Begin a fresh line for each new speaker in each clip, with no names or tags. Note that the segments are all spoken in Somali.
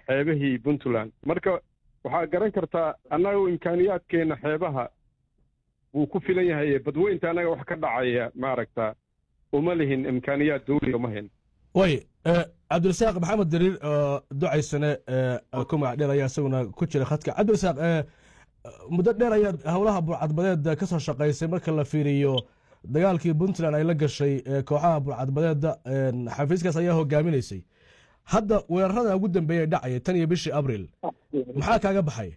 xeebahii puntland marka waxaa garan kartaa annaga imkaaniyaadkeenna xeebaha wuu ku filan yahay badweynta annaga wax ka dhacaya maaragta uma lihin imkaaniyaad dawliya uma hin
way cabdirasaaq maxamed dariir oo ducaysane ku magac dheer ayaa isaguna ku jira khadka cabdirasaaq muddo dheer ayaad howlaha burcadbadeeda ka soo shaqaysay marka la fiiriyo dagaalkii puntland ay la gashay kooxaha burcadbadeeda xafiiskaas ayaa hogaaminaysay hadda weerarada ugu dambeeya dhacaya tan iyo bishii abril maxaa kaaga baxay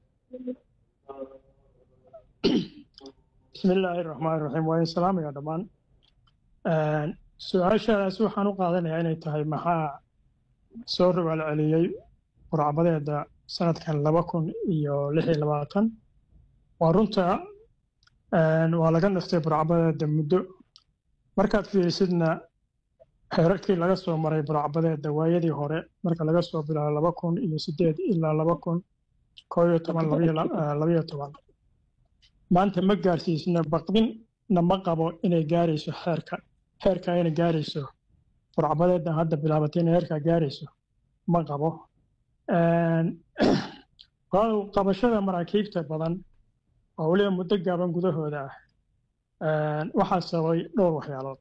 bismi illaahi raxmaan raxiim waa in salaamaya dhammaan su-aashaadaas waxaan u qaadanayaa inay tahay maxaa soo rogaal celiyey burcbadeeda sanadkan laba kun iyo lix iyo labaatan waa runta waa laga naftay burcbadeeda muddo markaad fiirisidna xeerarkii laga soo maray burcbadeeda waayadii hore marka laga soo bilaabo laba kun iyo sideed ilaa laba kun koo iyo toban labayo toban maanta ma gaarsiisna baqdinna ma qabo inay gaarayso xeerka heerka inay gaarayso burcbadeedna hadda bilaabatay inay heerkaa gaarayso ma qabo qabashada maraakiibta badan oo weliba muddo gaaban gudahooda ah waxaa sababay dhowr waxyaalood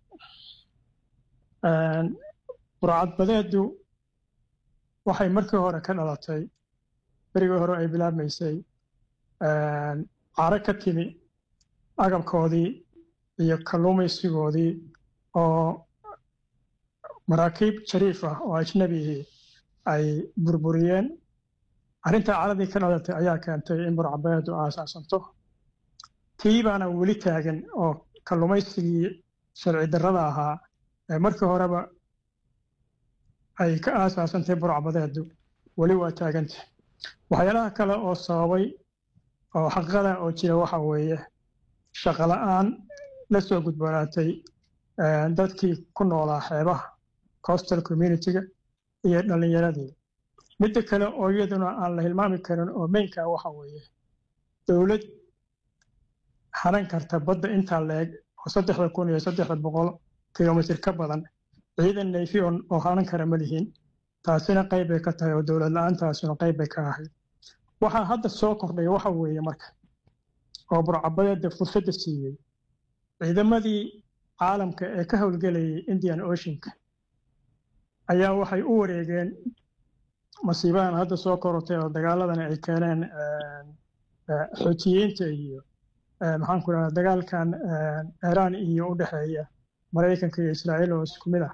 burcadbadeedu waxay markii hore ka dhalatay berigii hore ay bilaabmaysay caro ka timi agabkoodii iyo kalluumaysigoodii oo maraakiib jariif ah oo ajnabihii ay burburiyeen arrintaa caradii ka dhalatay ayaa keentay in burcadbadeedu aasaasanto tii baana weli taagan oo kalluumaysigii sharci darrada ahaa ee markii horeba ay ka aasaasantay burcbadeedu weli waa taaganta waxyaalaha kale oo sababay oo xaqiiqada oo jira waxa weeye shaqola'aan la soo gudboonaatay dadkii ku noolaa xeebaha coastal communitiga iyo dhallinyaradii midda kale oo iyaduna aan la hilmaami karin oo meynka waxa weeye dowlad haran karta badda intaa la-eg oo saddexda kun iyo saddexda boqol kilomitir ka badan ciidan nayfi oo haran kara ma lihiin taasina qayb bay ka tahay oo dowlad la-aantaasuna qayb bay ka ahayd waxaa hadda soo kordhay waxa weeye marka oo burcabadeeda fursadda siiyey ciidamadii caalamka ee ka howlgelayay indian oceanka ayaa waxay u wareegeen masiibadan hadda soo korotay oo dagaaladan ay keeneen xootiyiinta iyo maxaan ku dhahaa dagaalkan iiraan iyo u dhexeeya maraykanka iyo israa'iil oo isku mid ah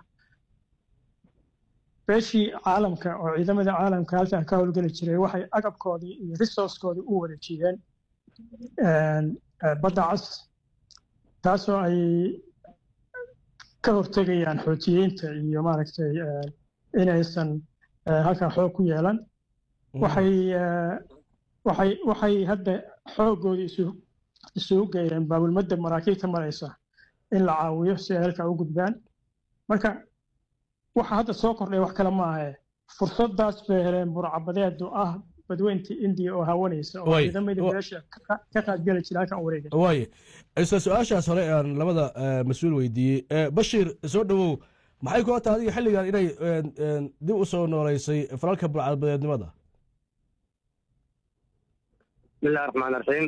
beeshii caalamka oo ciidamadii caalamka halkan ka howlgeli jiray waxay agabkoodii iyo resourcekoodii u wareejiyeen badda cas taasoo ay ka hortegayaan xootiyiinta iyo maaragtay inaysan halkan xoog ku yeelan waxay waxay waxay hadda xooggoodii isu isugu geeyeen baabulmadda maraakiibta maraysa in la caawiyo si ay halkaa u gudbaan marka waxa hadda soo kordhay wax kale ma ahe fursadaas bay heleen burcabadeedu ah badweynta indiya oo hawanaysa oo ciidamadii beesha ka qaadgeli jira halkan u wareegay
waaye isla su-aashaas hore aan labada mas-uul weydiiyey bashiir soo dhowow maxay kula tahay adiga xilligan inay dib u soo nooleysay falalka burcadbadeednimada
bismillahi raxmaan raxiim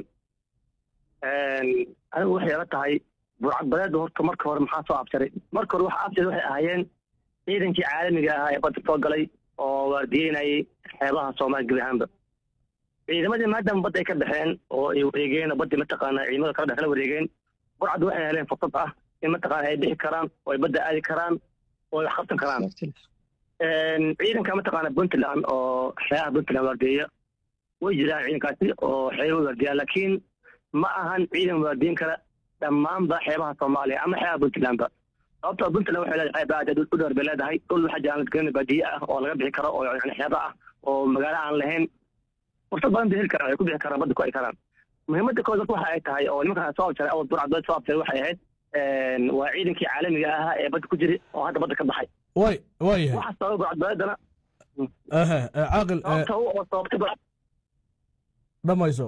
anigu waxay ila tahay burcadbadeedda horta marka hore maxaa soo absaray marka hore waxa absaray waxay ahaayeen ciidankii caalamiga ahaa ee badda soo galay oo waardiyeynayay xeebaha soomaaliya gebi ahaanba ciidamadii maadaama badda ay ka baxeen oo ay wareegeen oo baddii mataqaana ciidamada kala dhex kala wareegeen burcaddu waxay heleen fursad ah in mataqaana ay bixi karaan oo ay badda aadi karaan oo ay wax qabsan karaan ciidanka mataqaana puntland oo xeebaha puntland waardiyeya way jiraan ciidankaasi oo xeebaha waardiyaa laakiin ma ahan ciidan waardiyin kara dhammaanba xeebaha soomaaliya ama xeebaha puntlandba sababtoo puntland waxay leedahay xeeb aad u dheer bay leedahay dhul waxaa jiraan garan baadiye ah oo laga bixi karo oo yani xeeba ah oo magaalo aan lahayn fursad badan bay heli karaan ay ku bixi karaan badda ku ay karaan muhiimadda kood waxa ay tahay oo nimankan soo abjaray awal burcadbeed soo abjaray waxay ahayd waa ciidankii caalamiga ahaa ee badda ku jiri oo hadda badda ka baxay
way waayahay
waxa sababa burcadbeedana
caaqil
sababta u oo sababta
dhamayso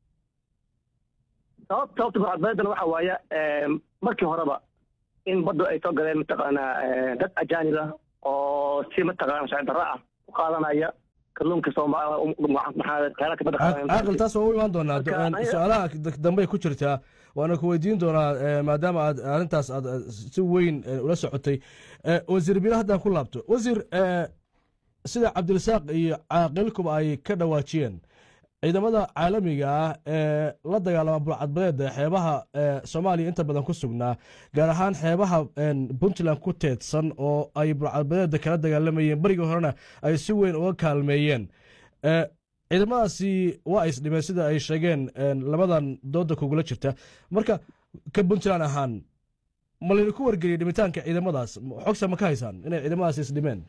sababta sababta burcadbeedana waxa waaye markii horeba in baddu ay soo galeen mataqaanaa dad ajaanib ah oo si mataqaana sharci darro ah u qaadanaya kalluunka soomaaliyaalka badda
caaqil taas waa u imaan doonaa
Marka
Do-
aniga-
su-aalaha dambe ku jirtaa waana ku weydiin doonaa eh, maadaama aad arrintaas aad eh, si weyn eh, ula socotay Eh, wasiir bilo haddaan ku laabto wasiir eh, sida cabdirasaaq iyo caaqilkuba ay ka dhawaajiyeen ciidamada caalamiga ah ee la dagaalama burcadbadeeda xeebaha eh, soomaaliya inta badan ku sugnaa gaar ahaan xeebaha en, puntland ku teedsan oo ay burcadbadeeda kala dagaalamayeen berigii horena ay si weyn uga kaalmeeyeen Eh, ciidamadaasi waa is dhimeen sida ay sheegeen en, labadan dooda kugula jirta marka ka puntland ahaan ma laydinku wargeliyay dhimitaanka ciidamadaas xogsa ma ka haysaan inay ciidamadaasi is dhimeen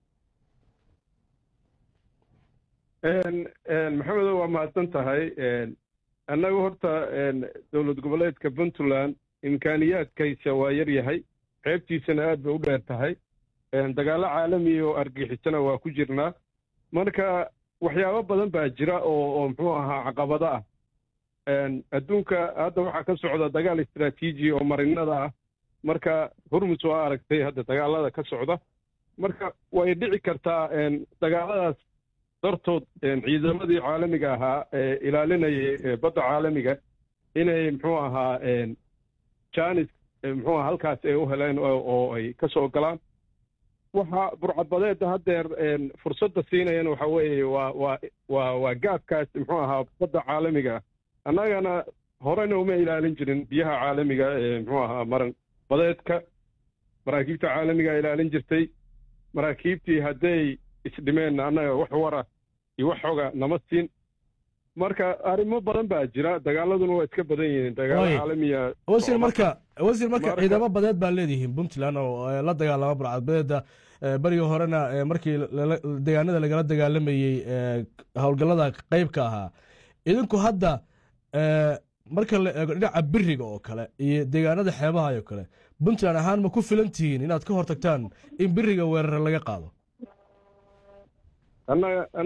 Een, een, maxamedow waa mahadsan tahay een, annagu horta een, dowlad goboleedka puntland imkaaniyaadkaysa waa yar yahay ceebtiisana aad bay u dheer tahay een, dagaallo caalami oo argixisana waa ku jirnaa marka waxyaabo badan baa jira oo oo muxuu ahaa caqabado ah Een, adduunka hadda waxaa ka socda dagaal istaraatiiji oo marinada ah marka hormus waa aragtay hadda dagaalada ka socda marka way dhici kartaa een, dagaaladaas dartood een, ciidamadii caalamiga ahaa ee ilaalinayay ee badda caalamiga inay muxuu ahaa een, janis ee, muxuu ahaa halkaas ay u heleen oo oo ay ka soo galaan waxa burcadbadeedda haddeer een, fursadda siinayana waxa weeye waa waa waa waa gaabkaas muxuu ahaa badda caalamiga ah annagana horena uma ilaalin jirin biyaha caalamiga ee muxuu ahaa maran badeedka maraakiibta caalamiga ilaalin jirtay maraakiibtii hadday isdhimeen annaga wax wara iyo wax xoga nama siin marka arrimo badan baa jira dagaaladuna waa iska badan yihiin dagaalo
Waay.
caalamiya
wasiir marka wasiir marka
Marka-
ciidamo badeed baa leedihiin puntland oo eh, la dagaalama burcadbadeeda eh, berigii horena eh, markii lala- deegaanada lagala dagaalamayey eh, howlgallada qeybka ahaa idinku hadda eh, marka la eego dhinaca biriga oo kale iyo deegaanada xeebaha oo kale puntland ahaan ma ku filan tihiin inaad ka hortagtaan in biriga weerare laga qaado
annaga